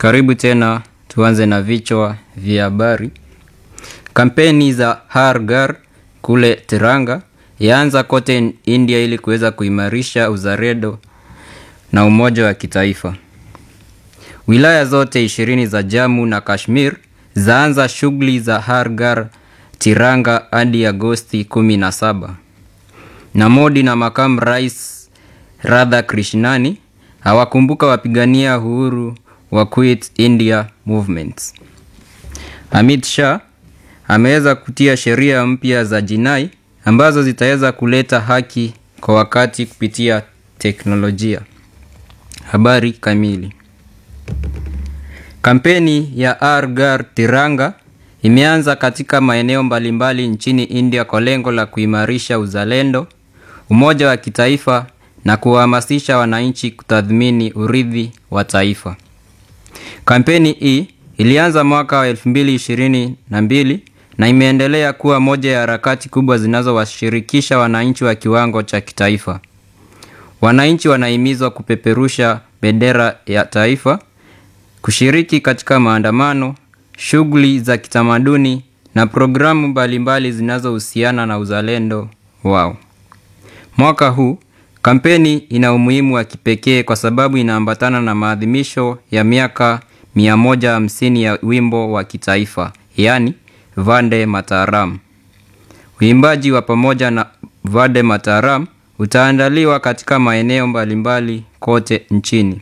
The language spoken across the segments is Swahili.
Karibu tena, tuanze na vichwa vya habari. Kampeni za Har Ghar kule Tiranga yaanza kote India ili kuweza kuimarisha uzalendo na umoja wa kitaifa. Wilaya zote ishirini za Jammu na Kashmir zaanza shughuli za Har Ghar Tiranga hadi Agosti 17. Na Modi na makamu rais Radha Krishnani hawakumbuka wapigania uhuru wa Quit India Movement. Amit Shah ameweza kutia sheria mpya za jinai ambazo zitaweza kuleta haki kwa wakati kupitia teknolojia. Habari kamili. Kampeni ya Har Ghar Tiranga imeanza katika maeneo mbalimbali nchini India kwa lengo la kuimarisha uzalendo, umoja wa kitaifa na kuwahamasisha wananchi kutathmini urithi wa taifa. Kampeni hii ilianza mwaka wa 2022 na imeendelea kuwa moja ya harakati kubwa zinazowashirikisha wananchi wa kiwango cha kitaifa. Wananchi wanahimizwa kupeperusha bendera ya taifa, kushiriki katika maandamano, shughuli za kitamaduni na programu mbalimbali zinazohusiana na uzalendo wao. Mwaka huu kampeni ina umuhimu wa kipekee kwa sababu inaambatana na maadhimisho ya miaka 150 ya wimbo wa kitaifa, yaani Vande Mataram. Uimbaji wa pamoja na Vande Mataram utaandaliwa katika maeneo mbalimbali kote nchini.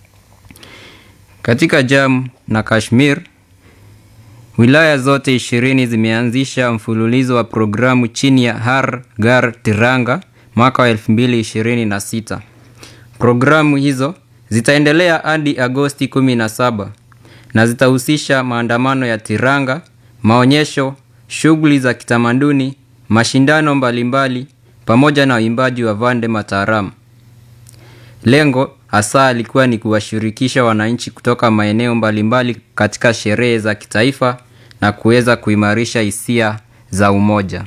Katika Jammu na Kashmir, wilaya zote ishirini zimeanzisha mfululizo wa programu chini ya Har Ghar Tiranga mwaka wa 2026. Programu hizo zitaendelea hadi Agosti 17 na zitahusisha maandamano ya Tiranga, maonyesho, shughuli za kitamaduni, mashindano mbalimbali pamoja na uimbaji wa Vande Mataram. Lengo hasa lilikuwa ni kuwashirikisha wananchi kutoka maeneo mbalimbali katika sherehe za kitaifa na kuweza kuimarisha hisia za umoja.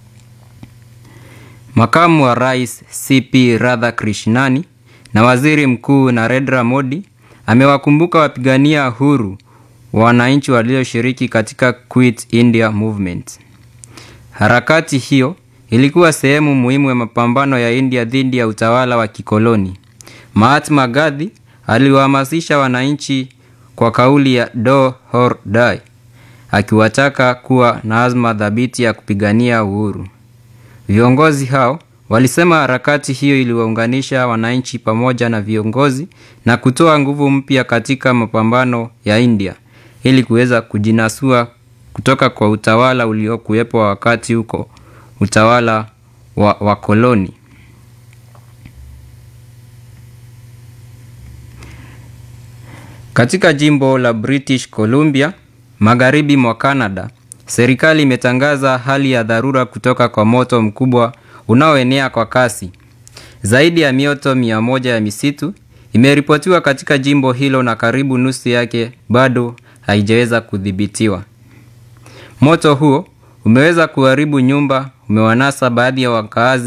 Makamu wa Rais CP Radha Krishnani na Waziri Mkuu Narendra Modi amewakumbuka wapigania uhuru wa wananchi walioshiriki katika Quit India Movement. Harakati hiyo ilikuwa sehemu muhimu ya mapambano ya India dhidi ya utawala wa kikoloni. Mahatma Gandhi aliwahamasisha wananchi kwa kauli ya Do or Die, akiwataka kuwa na azma thabiti ya kupigania uhuru. Viongozi hao walisema harakati hiyo iliwaunganisha wananchi pamoja na viongozi na kutoa nguvu mpya katika mapambano ya India ili kuweza kujinasua kutoka kwa utawala uliokuwepo wakati huko, utawala wa wakoloni. Katika jimbo la British Columbia, magharibi mwa Canada, serikali imetangaza hali ya dharura kutoka kwa moto mkubwa unaoenea kwa kasi. Zaidi ya mioto mia moja ya misitu imeripotiwa katika jimbo hilo na karibu nusu yake bado haijaweza kudhibitiwa. Moto huo umeweza kuharibu nyumba, umewanasa baadhi ya wakaazi